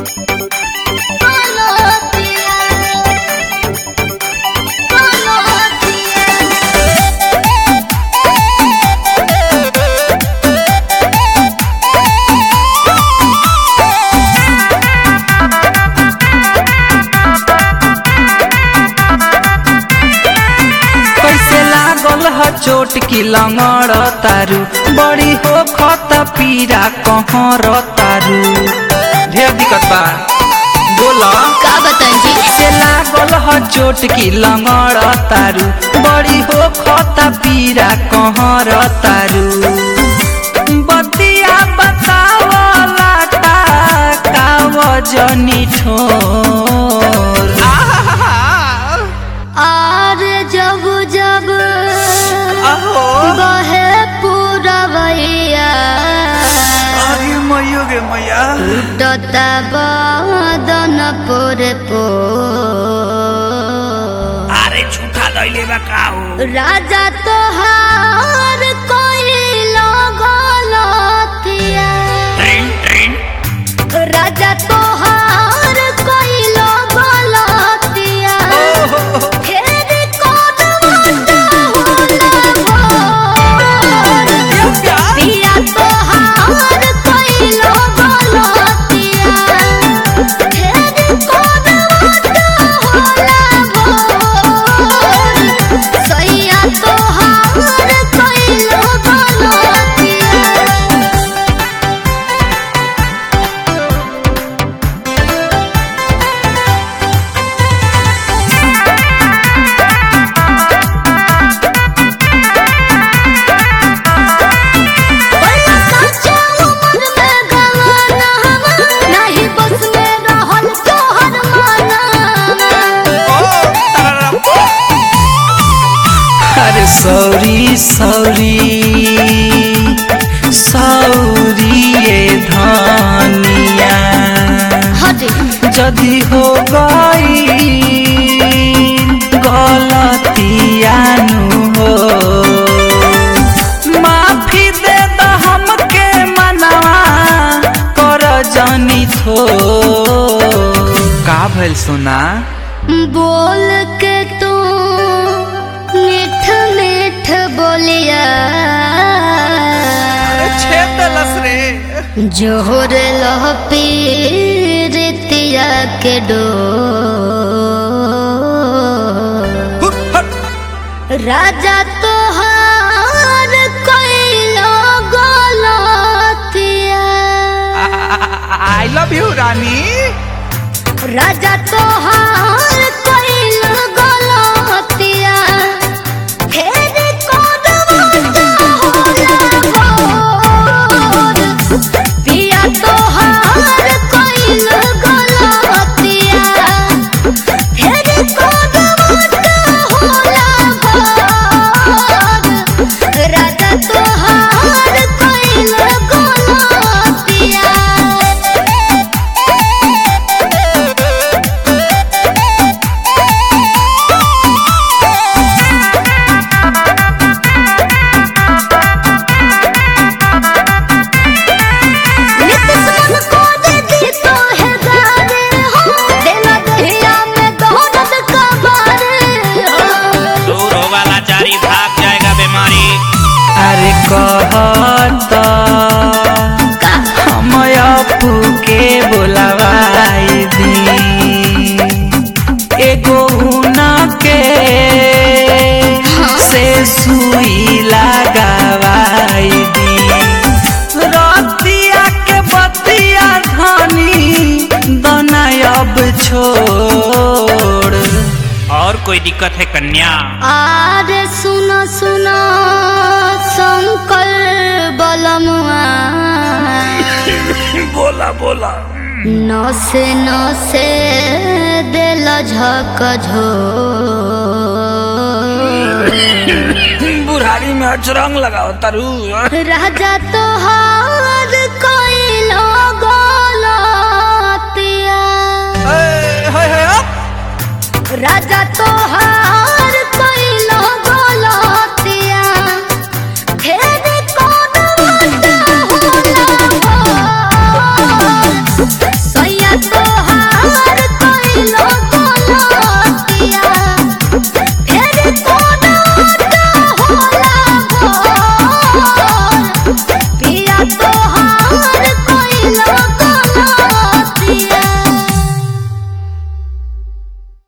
कैसे लागल ह चोट की लंगड़ तारू बड़ी हो खत पीरा कहर तारू ढेर दिक्कत बा बोला का बताएं जी कैसे लागल ह चोट की लंगड़ तारू बड़ी हो खत पीरा कहर तारू बतिया बतावला ता काव जनी ठोर और जब जब आहो बहे पूरवैया अरे मैयो गे मैया टता बदन पोरे पो अरे झूठा दैले बा का हो राजा तोहार कोई लगलतिया राजा तोहार कोई लगलतिया फेर कोन होला पिया तोहार कोई लगलतिया फेर कोन होला सैया तोहार कोई लगलतिया बड़ा सच्चा उम्र में गवाना हवा, नाही बस में रहल तोहर माना अरे सॉरी सॉरी सॉरी ये धनिया हटे जदी हो गई गलतिया नु हो माफी दे दो हमके मनवा कर जनी थो का भइल सोना बोल के तू मीठ मीठ बोलिया छेद दलस रे जोहर लह पीरितिया के डो राजा तोहार कैलो गलतिया आई लव यू रानी राजा तोहार कैलो गलतिया फेर कोन पिया तोहार कैलो गलतिया फेर कोन राजा तोहार कैलो गलतिया नित्य मन को दे दी तो है गाने हो देना दहिया में दौलत का बारे हो दूर होगा लाचारी भाग जाएगा बीमारी अरे कहत हम अपू के बोलवाई दी एगो उना के से सुई लगावाई दी रतिया के बतिया धनी दना अब छोड़ और कोई दिक्कत है कन्या आर सुनो सुनो शंकर बलमुआ बोला बोला नसे नसे दिल झक झो बुढ़ारी में अचरंग लगाओ तरु राजा तोहार